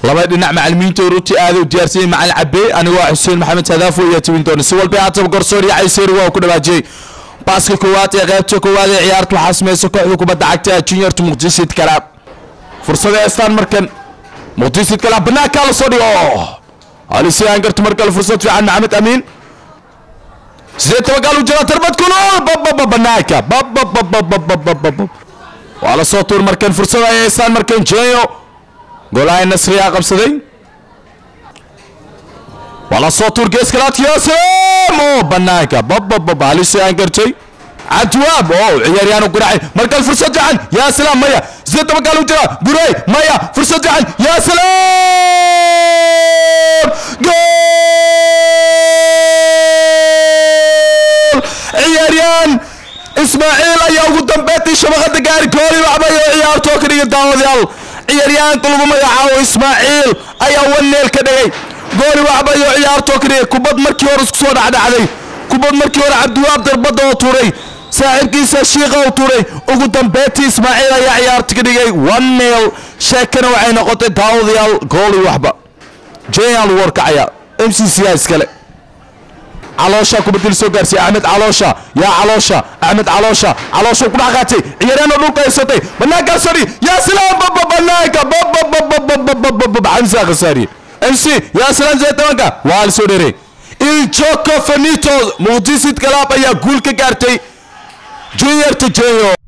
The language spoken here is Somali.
laba dhinac macalimiinta runtii aada u diyaarsanyay macalin cabbe anigoo xuseen maxamed hadaafo iyo tibin doona si walba haataba garsoor iyo cayseeri waa ku dhawaajiyey baaska koowaad ee qaybta koowaad ee ciyaarta waxaa sameysa kooxda kubadda cagta juniorta muqdisho kalaab fursada heestaan markan muqdisho kalaab banaankaa la soo dhigo halisi aan garto markale fursad fiican maxamed amiin sidee tabagaal u jira tarbad kulul bababa banaanka bababababababab waa la soo tuur markan fursada ay heestaan markan jeeyo golaha nasriyaa qabsaday waa la soo tuur gees kalaadka yaasem oo banaanka babababa halisi aan gartay cabdiwaab oo ciyaaryahan u guracay markale fursad fiican yaa salaam maya sidee tabagaal u jira guray maya fursad fiican yaa salaam gool ciyaaryahan ismaaciil ayaa ugu dambeyntii shabaqada gaari kooli waxbay oo ciyaartoo ka dhigay daawadayaal ciyaaryahanka lagu magacaabo ismaaciil ayaa waneel ka dhigay gooli waxbay oo ciyaartoo ka dhigay kubad markii hore isku soo dhacdhacday kubad markii hore cabdiwaab darbadda oo tuuray saaxiibkiisa shiiqa oo tuuray ugu dambeyntii ismaaciil ayaa ciyaarta ka dhigay one nil sheekana waxay noqotay daawadayaal gooli waxba jeyaan lagu warkacaya m c c iskale caloosha kubadil soo gaarsiiyey axmed caloosha yaa caloosha axmed caloosha caloosha ku dhex qaatay ciyaaryahan oo dhulka haysatay banaankaa sari yaa salaam baba banaanka bababababababab xamsa khasaariye m c yaa salaam zee tobanka waa la soo dheeray iljoko fanito muqdisid galaab ayaa guul ka gaartay junior tajeyo